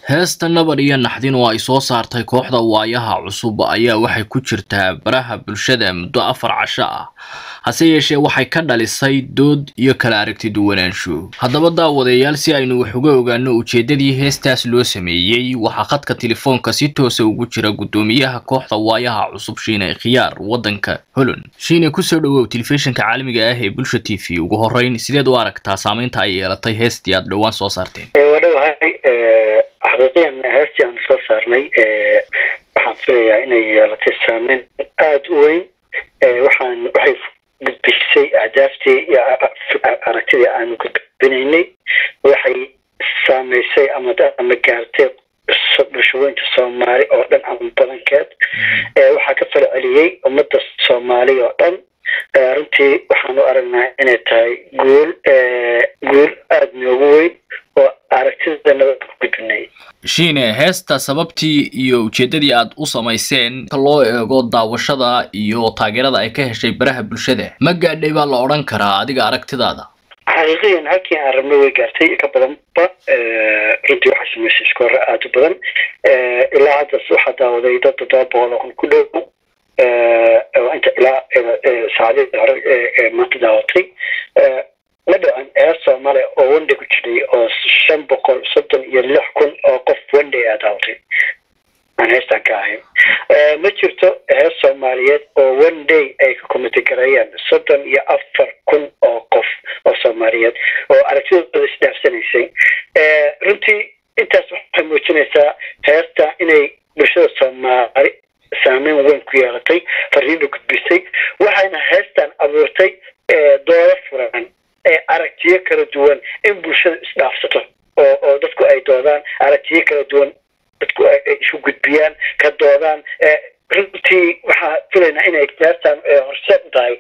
heesta nabar iyo naxdin oo ay soo saartay kooxda waayaha cusub ayaa waxay ku jirtaa baraha bulshada muddo afar casho ah hase yeeshee waxay ka dhalisay dood iyo kala aragti duwanaansho haddaba daawadayaal si aynu wax uga ogaano ujeedadii heestaas loo sameeyey waxaa khadka telefoonka si toosa ugu jira guddoomiyaha kooxda waayaha cusub shiine khiyaar waddanka holland shiine kusoo dhawow telefishinka caalamiga ah ee bulsha t v ugu horreyn sideed u aragtaa saameynta ay yeelatay heestii aad dhowaan soo saarteen wadhowahay xaqiiqiyan heestii aan soo saarnay waxaan filayaa inay yeelatay saameyn aada u weyn waxaan waxay gudbisay ahdaaftii iyo aragtidii aanu gudbinaynay waxay saameysay ama ama gaartay bulshooyinka soomaali oo dhan ama badankeed waxaa ka fala celiyey ummadda soomaali oo dhan runtii waxaan u aragnaa inay tahay guul guul aada noogu weyn oo aragtida nabad ku gudbinay shiine heesta sababtii iyo ujeedadii aad u samayseen ka loo eego daawashada iyo taageerada ay ka heshay baraha bulshada ma gaadhay baa la odhan karaa adiga aragtidaada xaqiiqiyan halkii aan rabno way gaartay ka badanba runtii waxaa sameysay isku hore aada u badan ilaa haddas waxaa daawaday dad toddoba boqol oo kun ku dhow inta ilaa saacadihii hore ee maanta daawatay ma dhacan eer soomaaliya oo wandhay ku jiray oo shan boqol soddon iyo lix kun oo qof wandhay aa daawatay aan heestaan ka ahayn ma jirto heer soomaaliyeed oo one day ay ka komitigareeyaan soddon iyo afar kun oo qof oo soomaaliyeed oo aragtidooda isdhaafsanaysay runtii intaas waxay muujinaysaa heesta inay bulshada soomaali saameyn weyn ku yeelatay fariina gudbisay waxayna heestan abuurtay doodo furan ee aragtiyo kala duwan in bulshada isdhaafsato oo oo dadku ay doodaan aragtiyo kala duwan dadku ay isu gudbiyaan ka doodaan runtii waxaa filaynaa inay heestan horseed u tahay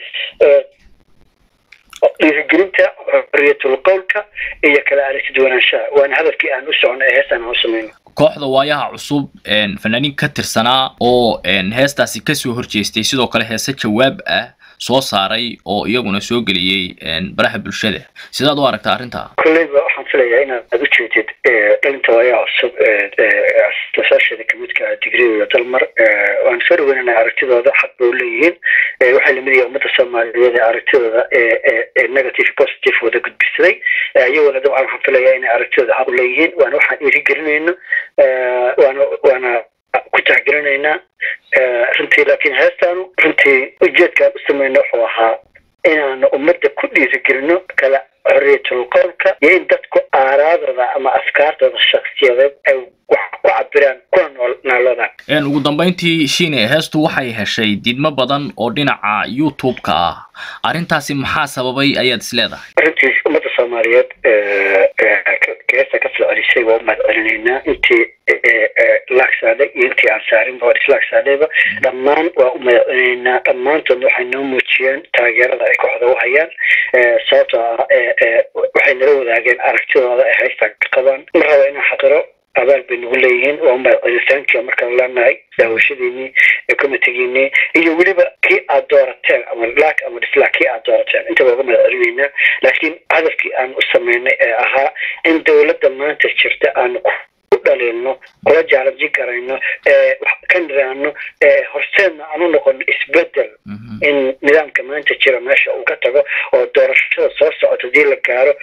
dhiirigelinta xoriyatul qowlka iyo kala aragti duwanaanshaha waana hadafkii aan u socono ee heestan aan u samayno kooxda waayaha cusub fanaaniin ka tirsanaa oo heestaasi kasoo horjeestay sidoo kale heese jawaab ah soo saaray oo iyaguna soo geliyey baraha bulshada sidaad u aragtaa arrintaa kolleyba waxaan filayaa inaad ujeedid dhalinta waayaha cusub asaasheeda kamidka digriga dalmar waan soo dhaweynana aragtidooda xaq bay uleeyihiin waxay lamid yahay ummadda soomaaliyeed ee aragtidooda ee negative positive wada gudbisaday iyaguna dabcan waxaan filayaa inay aragtidooda xaq uleeyihiin waana waxaan dhiirigelinayno waana waana ku tixgelinaynaa runtii laakiin heestaanu runtii ujeedkaan u samayno wuxuu ahaa inaanu ummadda ku dhiirigelino kala xoriyatul qowlka iyo in dadku aaraadooda ama afkaartooda shaksiyadeed ay wax ku cabiraan kuna nool naaloodaan ugu dambeyntii shiine heestu waxay heshay didmo badan oo dhinaca youtube-ka ah arrintaasi maxaa sababay ayaad is leedahay runtii ummadda soomaaliyeed heesta ka soo celisay waa u mahad celinaynaa intii laagsaadhay iyo intii aan saarinba waa islaagsaadhayba dhammaan waa u mahad celinaynaa dhammaantoodna waxay noo muujiyeen taageerada ay kooxda u hayaan sababtoo ah waxay nala wadaageen aragtidooda ay haystaan ka qabaan ma raba inaan xaqiro abaal bay nagu leeyihiin waa umahad celitaankia markaan leenahay daawashadiinii comitigiinii iyo weliba kii aad doorateen ama laak ama dhislaak kii aad doorateen inta waa uga mahad celinaynaa laakiin hadafkii aan u sameynay ee ahaa in dowladda maanta jirta aanu ku dhaliilno kula jaalanjin karayno ka niraano horseedna aan u noqono isbedel in nidaamka maanta jira meesha uu ka tago oo doorashada soo socota hadii la gaaro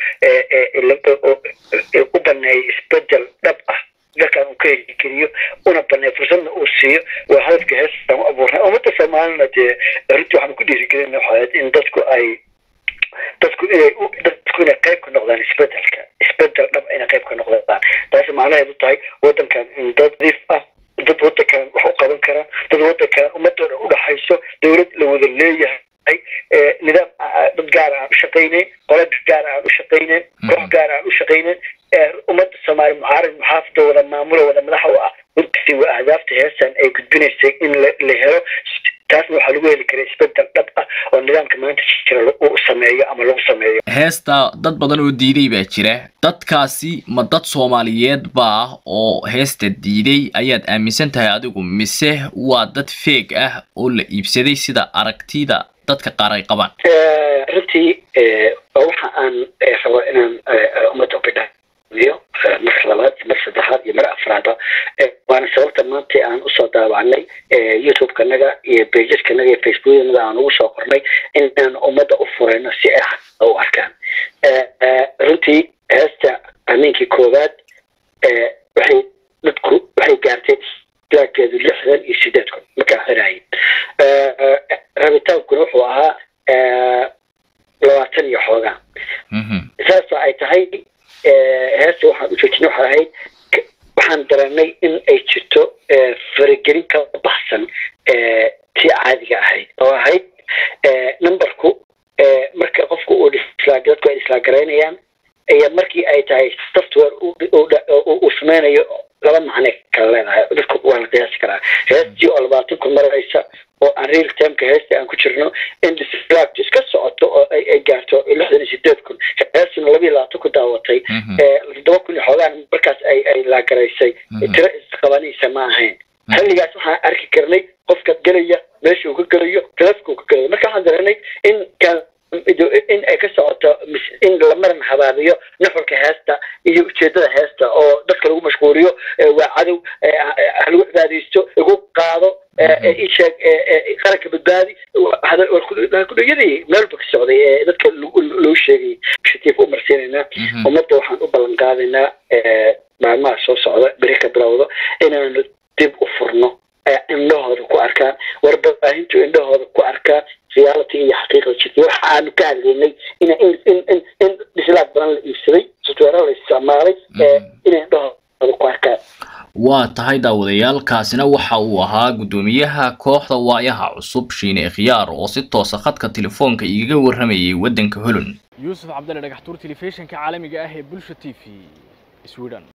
u baneeyo isbedel dhab ah dalkan uu ka hirgeliyo una baneeyo fursadna uu siiyo waa hadafka heestaan u abuurnay ummadda soomaalina dee runtii waxaan ku dhiirigelina waxaad in dadku ay dadku inay dadku inay qayb ka noqdaan isbedelka isbedel dhab inay qayb ka noqdaan taasi macnaheedu tahay waddankan in dad diif ah dad waddankan wax u qaban kara dad waddankan ummadooda udhaxayso dowlad la wada leeyahay nidaam dad gaar aan u shaqayneyn qola gaar aan u shaqayneyn koox gaar aan u shaqayneyn ummadda soomaali mucaarad muxaafada wada maamulo wada madaxa u ah runtii waa ahdaafta heestan ay gudbinaysay in la helo taasna waxaa lagu heli karay isbedel dhab ah oo nidaamka maanta jira uu sameeyo ama lagu sameeyo heesta dad badan oo diiday baa jira dadkaasi ma dad soomaaliyeed baa oo heesta diiday ayaad aaminsan tahay adigu mise waa dad feeg ah oo la iibsaday sida aragtida dadka qaar ay qabaan runtii waxa aan rabo inaan ummadda ubidha iyo mar labaad iyo mar saddexaad iyo mar afraadba waana sababta maanta aan usoo daawacnay youtube-kanaga iyo pageskanaga iyo facebookanaga aan ugu soo qornay inaan ummadda u furayno si ay xaqa u arkaan runtii heesta ameenkii koowaad waxay dadku waxay gaartay laageedu lixdan iyo sideed kun markaa xiraayay rabitaankuna wuxuu ahaa labaatan iyo xoogaa saasoo ay tahay heesta waxaan u joojinay waxay ahayd waxaan dareennay in ay jirto faragelin ka baxsan tii caadiga ahayd oo ahayd numberku marka qofku uu dhislaag dadku ay dhislaagaraynayaan iyo markii ay tahay software uu sameynayo laba macne kala leedahay dadku waa la qiyaasi karaa heestii oo labaatan kun maraysa oo aan real timeka heesta aan ku jirno in dislagtu iska socoto oo ay gaarto lixdan iyo sideed kun heestuna laba iyo labaatan ku daawatay toddoba kun iyo xoogaan markaas ay ay laagaraysay tiro isqabanaysa ma ahayn xilligaas waxaan arki karnay qofka gelaya meesha uu ka gelayo taleefka uu ka gelayo marka waxaan dareennay in kan in ay ka socoto in la maran habaabiyo nuxurka heesta iyo ujeedada heesta oo dadka lagu mashquuliyo waa cadow halagu cibaadaysto igu qaado isheeg qaranka badbaadi kudhayadii meelba ka socday ee dadka loo sheegay shatiif u marsiinaynaa ummadda waxaan u ballan qaadaynaa maalmaha soo socda beri ka bilowdo inaanu dib u furno indhahooda ku arkaan warbaahintu indhahooda ku arkaan reality iyo xaqiiqda jirtay waxa aanu ka hadlaynay in in in in in dhislaad badan la iibsaday software la isticmaalay inay indhahooda ku arkaan waa tahay daawadayaal kaasina waxa uu ahaa guddoomiyaha kooxda waayaha cusub shiine khiyaar oo si toosa khadka telefoonka igaga warramayay waddanka holland yuusuf cabdalle dhagaxtuur telefishinka caalamiga ah ee bulsha t v sweden